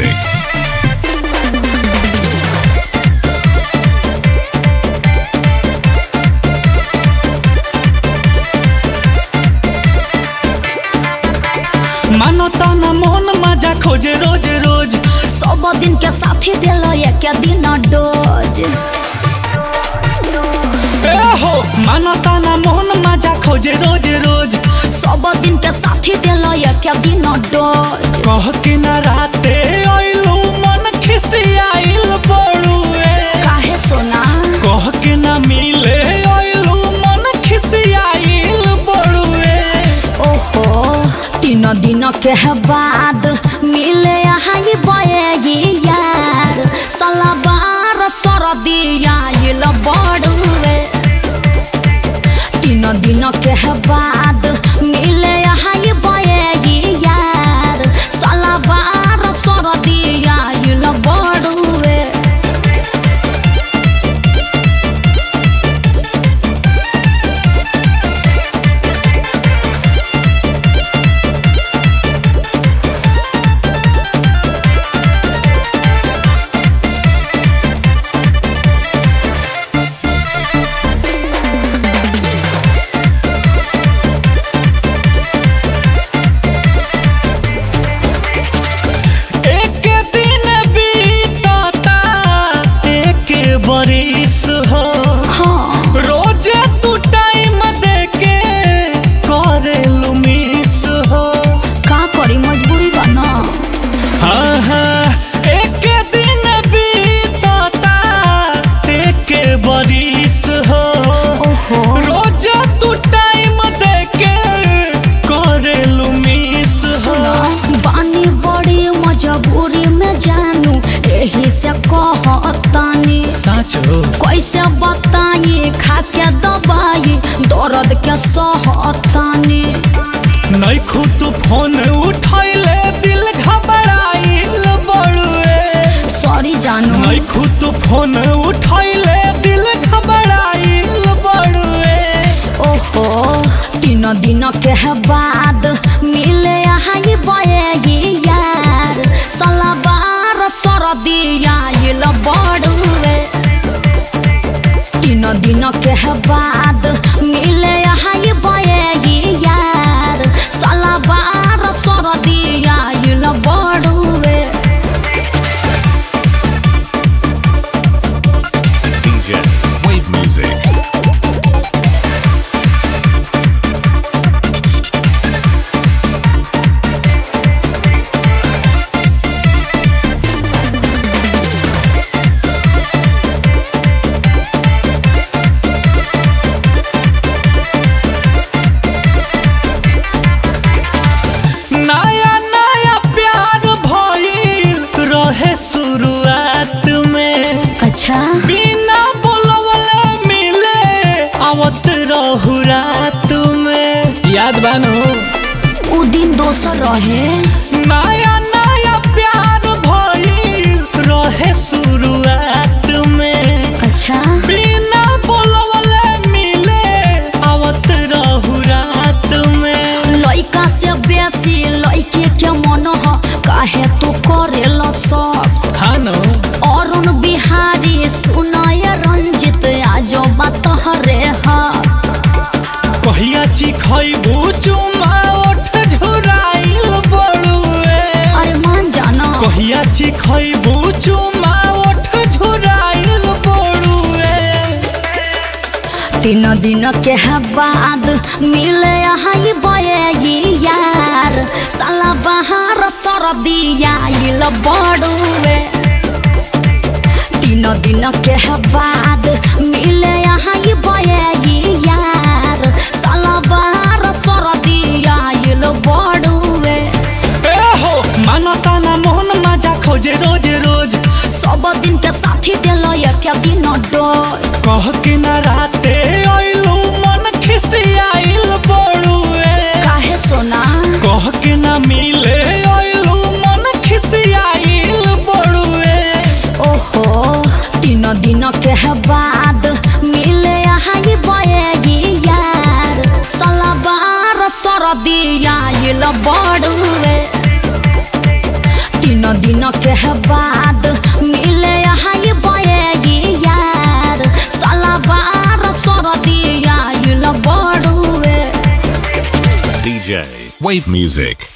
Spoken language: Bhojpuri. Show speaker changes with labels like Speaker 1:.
Speaker 1: music.
Speaker 2: मानो तना मोहन मजा खोजे रोज रोज
Speaker 3: सब दिन के साथी दिल एक दिन डोज
Speaker 2: ए हो मानो तना मोहन मजा खोजे रोज रोज
Speaker 3: सब दिन के साथी दिल एक दिन डोज
Speaker 2: कह के ना राते आइलू मन खिसियाइल बड़ुए
Speaker 3: काहे सोना
Speaker 2: कह के ना मिले आइलू मन खिसियाइल बड़ुए
Speaker 3: ओहो तीन दिन के बाद मिले यहाँ ये बएगी यार सलाबार सरदी आइल बड़ुए तीन दिन के बाद मिले यहाँ ये बएगी यार सलाबार सरदी आइल बड़ुए
Speaker 2: एक दिन बीतता एक बरिस हो
Speaker 3: हाँ
Speaker 2: रोज तू टाइम देके करेलू मिस हो
Speaker 3: का करी मजबूरी बना
Speaker 2: हाँ हाँ एक दिन बीतता एक बरिस हो
Speaker 3: ओहो
Speaker 2: रोज तू टाइम देके करेलू मिस हो
Speaker 3: सुना बानी बड़ी मजबूरी में जानू यही से कहतानी
Speaker 2: साचो
Speaker 3: कैसे बताई खा के दवाई दर्द के सहतानी
Speaker 2: नहीं खुद फोन उठैले दिल घबराइल बड़ुए
Speaker 3: सॉरी जानू
Speaker 2: नहीं खुद फोन उठैले दिल घबराइल बड़ुए
Speaker 3: ओहो तीन दिन के बाद मिले यहाँ ये बएगी यार सलाबार सरदी आइल बड़ुए तीन दिन के बाद मिले यहाँ ये बएगी यार सलाबार सरदी आइल बड़ुए
Speaker 1: DJ Wave Music.
Speaker 2: नया नया प्यार भइल रहे शुरुआत में
Speaker 3: अच्छा
Speaker 2: बिना बोलवले मिले आवत रहू रात में याद बानो
Speaker 3: उ दिन दोसर रहे
Speaker 2: नया नया प्यार भइल रहे शुरुआत में
Speaker 3: अच्छा
Speaker 2: बिना बोलवले मिले आवत रहू रात में
Speaker 3: लइका से बेसी लइके के मन ह काहे तू करेल सब
Speaker 2: हाँ नो
Speaker 3: अरुण बिहारी सुनय रंजित आज बात हरे हा
Speaker 2: कहिया चिखैबू चुमा ओठ झुराइल बड़ुए
Speaker 3: अरे मान जाना
Speaker 2: कहिया चिखैबू चुमा ओठ झुराइल बड़ुए
Speaker 3: तीन दिन के बाद मिले यहाँ ये बएगी यार साला बहार सरदी आइल बड़ुए तीन दिन के बाद मिले यहाँ ये बएगी यार साला बहार सरदी आइल बड़ुए
Speaker 2: ए हो मानो ताना मोहन मजा खोजे रोज रोज
Speaker 3: सब दिन के साथी दिल एक दिन डोज
Speaker 2: कह के ना राते आइलू मन खिसियाइल बड़ुए
Speaker 3: काहे सोना
Speaker 2: कह के ना मिले आइलू मन खिसियाइल बड़ुए
Speaker 3: ओहो तीन दिन के बाद मिले यहाँ ये बएगी यार सलाबार सरदी आइल बड़ुए तीन दिन के
Speaker 1: Wave music.